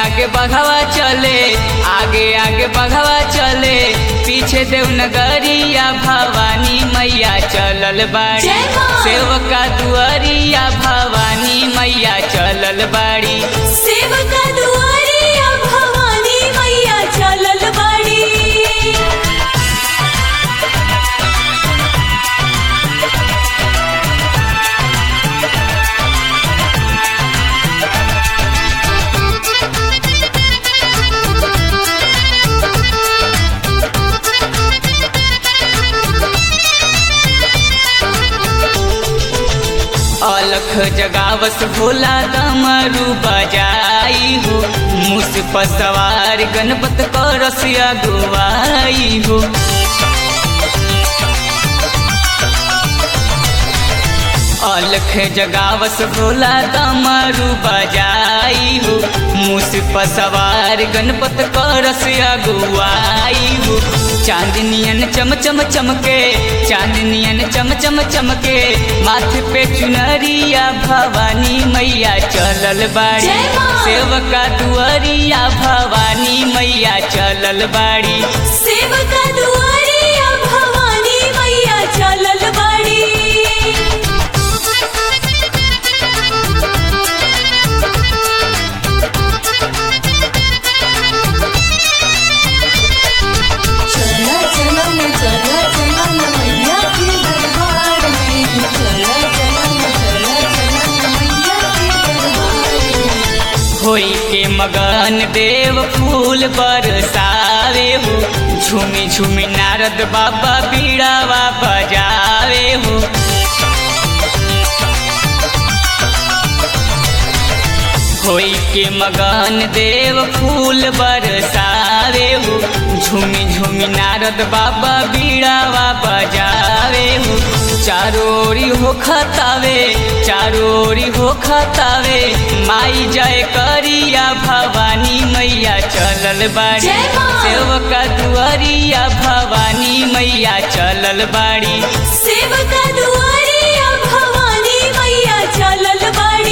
आगे बघवा चले आगे आगे बघवा चले पीछे देवनगरिया भवानी मैया चलल बाड़ी जय माँ। सेवका दुआरिया भवानी मैया चलल बाड़ी सेवका दुआरिया भवानी मैया चलल बाड़ी अलख जगावस भोला डमरू बजाई हो मुस पर सवार गणपत करस अगुवाई हो अलख जगावस भोला डमरू बजाई हो मुस पर सवार गणपत करस अगुवाई हो चांदनियन चम चम चमके चांदनियन चम चम चमके माथे पे चुनरिया भवानी मैया चलल बाड़ी जय माँ। सेवका दुआरिया भवानी मैया चलल बाड़ी सेवका दुआरिया भवानी मैया चलल बाड़ी चला चला न चला चला न मैया के दरबार में चला चला न चला चला न मैया के दरबार में होई के मगन देव फूल बरसावे हो झूमी झूमी नारद बाबा बीड़ावा बजावे हो होई के मगन देव फूल बरसावे हो झूमी झूमी नारद बाबा बीड़ावा बजावे हो चारोरी हो खतावे चारोरी हो खतावे माई जय करिया भवानी मैया चलल बाड़ी जय माँ। सेवका दुआरिया भवानी मैया चलल बाड़ी सेवका दुआरिया भवानी मैया चलल बाड़ी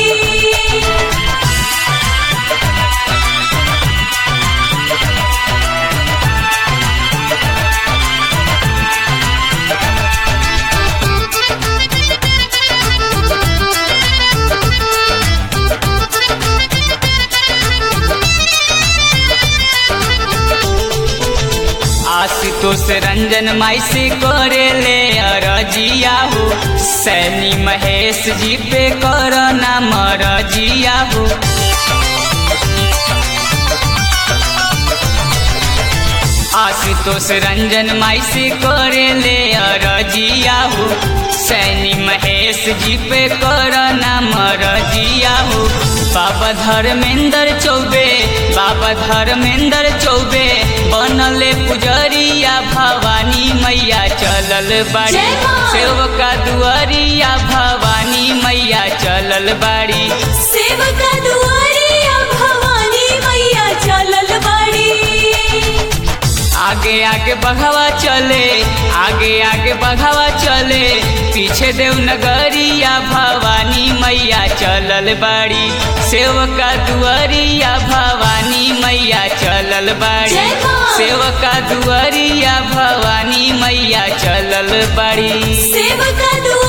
आशुतोष रंजन माई से करे ले अरजिया हो सैनी महेश जी पे करना मरजिया हो आशुतोष रंजन माई से करे ले अरजिया हो सैनी महेश जी पे करना मरजिया हो बाबा धर्मेंद्र चौबे बाबा धर्मेंद्र चौबे बनले पुजरिया भवानी मैया चलल बाड़ी जय माँ। सेवका दुआरिया भवानी मैया चलल बाड़ी सेवका दुआरिया भवानी मैया चलल बाड़ी आगे आगे बढ़ावा चले आगे आगे बढ़ावा चले पीछे देवनगरिया भवानी मैया चलल बाड़ी सेवका दुआरिया भवानी मैया चलल बाड़ी जय माँ। सेवका दुआरिया भवानी मैया चलल बाड़ी सेवका दुआरिया